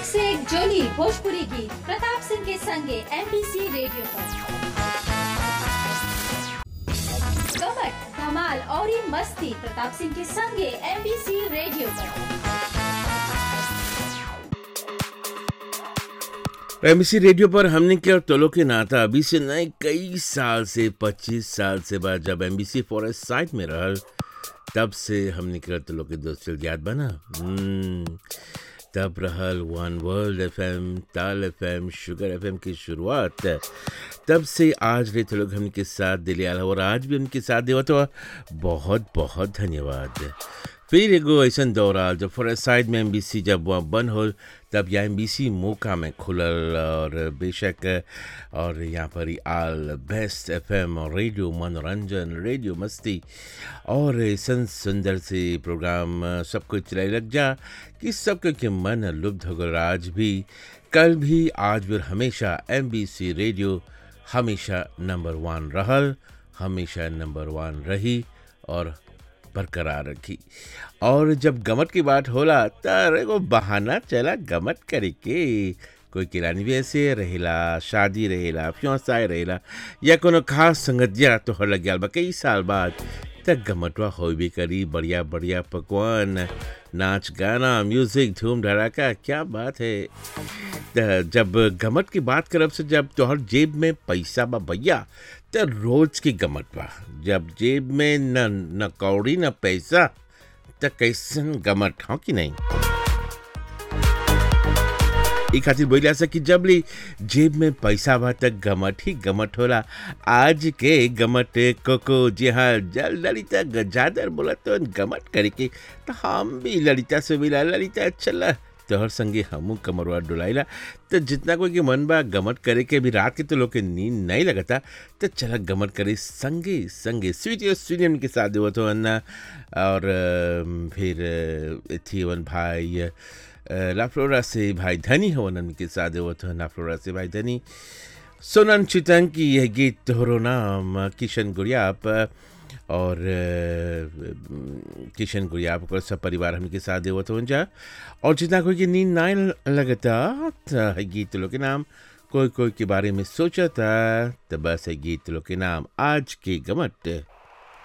से एक जोली भोजपुरी गीत प्रताप सिंह के संगे एमबीसी रेडियो पर कमट धमाल और ये मस्ती प्रताप सिंह के संगे एमबीसी रेडियो पर एमबीसी रेडियो पर हमने क्या तोलो के नाता अभी से नए कई साल से 25 साल से बाद जब एमबीसी फॉरेस्ट साइट में रहल तब से हमने क्या तोलो के दोस्त याद बना हम्म, तब रहल one world FM Taal FM sugar FM की शुरुआत तब से आज रे लोग हमके साथ दिले आला और आज भी उनके साथ देवा तो बहुत बहुत धन्यवाद फिर एगो ऐसा दौर आल जब फॉरेस्ट साइड में एम जब वहाँ बंद हो तब यहाँ एम मौका में खुलल और बेशक और यहाँ पर ही आल बेस्ट एफ और रेडियो मनोरंजन रेडियो मस्ती और ऐसा सुंदर से प्रोग्राम सब कुछ चलाए लग जा कि सबके के मन लुब्ध हो गल आज भी कल भी आज भी और हमेशा एम रेडियो हमेशा नंबर वन रहल हमेशा नंबर वन रही और बरकरार रखी और जब गमत की बात होला त एगो बहाना चला गमत करे के कोई किरानी भी ऐसे रहेला शादी रहेला फ्योसाय रहेला या कोनो खास संगतिया तो लग गया बा कई साल बाद त गमटवा हो भी करी बढ़िया बढ़िया पकवान नाच गाना म्यूजिक धूम धड़ाका क्या बात है त जब गमट की बात करब से जब तोहर जेब में पैसा बा भैया त रोज की गमट बा जब जेब में न न कौड़ी न पैसा त कैसन गमट हो कि नहीं ई खातिर बोलिया से कि जब ली जेब में पैसा बा त गमट ही गमट होला आज के गमट कोको जी हाँ जल ललिता गजादर बोला तो गमट करके तो हम भी ललिता से मिला ललिता चला तोहर संगे हमू कमरवा डुलाइला तो जितना कोई के मन बा गमट करे के भी रात के तो लोग के नींद नहीं लगता तो चला गमट करे संगे संगे स्वीट स्वीनियन के साथ देवत हो अन्ना और अ, फिर अ, थी वन भाई अ, लाफ्लोरा से भाई धनी हो उनके साथ देवत हो लाफ्लोरा से भाई धनी सोनन चितंग की यह गीत तोहरो नाम किशन गुड़ियाप और अ, किशन गुड़ियाप को सब परिवार हमके साथ देवत हो जा और जितना कोई की नींद ना लगता त है गीत लोग के नाम कोई कोई के बारे में सोचता तो बस है गीत लोग के नाम आज के गमट